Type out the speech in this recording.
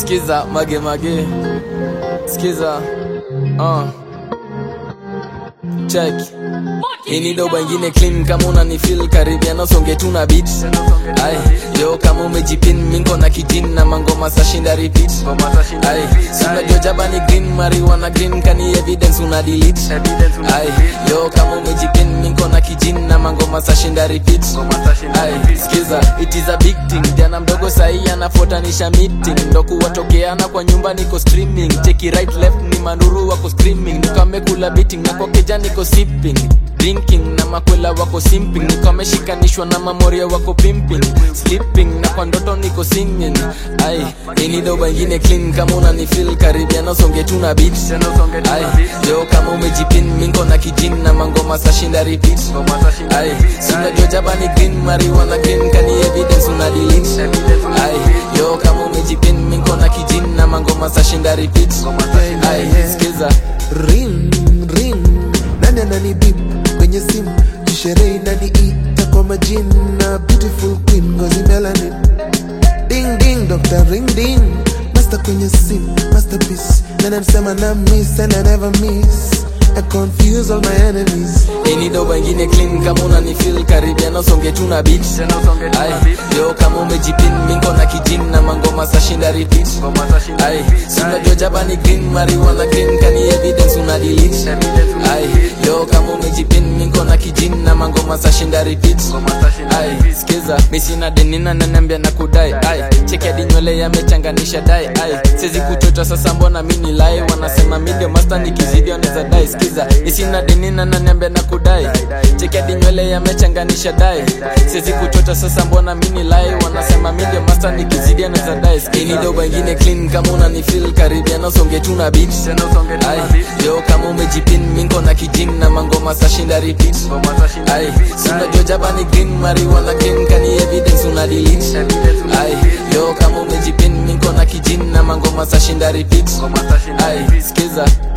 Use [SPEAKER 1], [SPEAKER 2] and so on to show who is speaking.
[SPEAKER 1] skiza mage mage skiza uh. check ini doba ingine clean kama unanifil karibiana songe tu na beat ay yo kama umejipin mingo na kijin na mangoma sashinda repeat ay unajua jaba ni green marijuana green kani evidence una delete ay yo kama umejipin mingo na kijin na mangoma sashinda repeat ay skiza it is a big thing jana mdogo sahi anafuatanisha meeting ndo kuwatokeana kwa nyumba niko streaming cheki right left ni manuru wako screaming nikamekula beating na kwa keja niko sipping drinking na makwela wako simping niko ameshikanishwa na mamoria wako pimping sleeping na kwa ndoto niko singing ai ini doba ingine clean kama unanifil karibiana usonge tu na beat ai yo kama umejipin mingo na kijin na mangoma sashinda repeat ai sinajua jaba ni green marijuana green kani evidence una delete ai yo kama umejipin mingo na kijin na mangoma sashinda repeat ai skiza
[SPEAKER 2] ring ring nani anani bip kwenye simu kisherehe inaniita kwa majina beautiful queen ngozi melanin ding ding dr ring ding master kwenye simu masterpiece nani anasema na miss and I never miss I confuse all my enemies
[SPEAKER 1] ini doba ingine clean kama unanifil karibiana usonge tu na beat ai yo kama umejipin mingo na kijin na mangoma sashinda repeat ai sinajua jaba ni green marijuana green kani evidence una delete ai yo kama umejipin mingo na kijin na mangoma sashinda repeat ai skiza misina denina nanambia na kudai ai cheki hadi nywele yamechanganisha dai ai sezi kuchota sasa mbona mini lai wanasema mi ndio master nikizidi wanaweza dai skiza isina denina nanambia na kudai cheki hadi nywele yamechanganisha dai sezi kuchota sasa mbona mini lai wanasema mi ndio master nikizidi anaweza dai skini doba ingine clean kama unanifil karibiana usonge tu na beat ai yo kama umejipin mingo na kijin na mangoma sashinda repeat ai sinajua jaba ni green marijuana green kani evidence una delete ai yo kama umejipin mingo na kijin na mangoma sashinda repeat ai skiza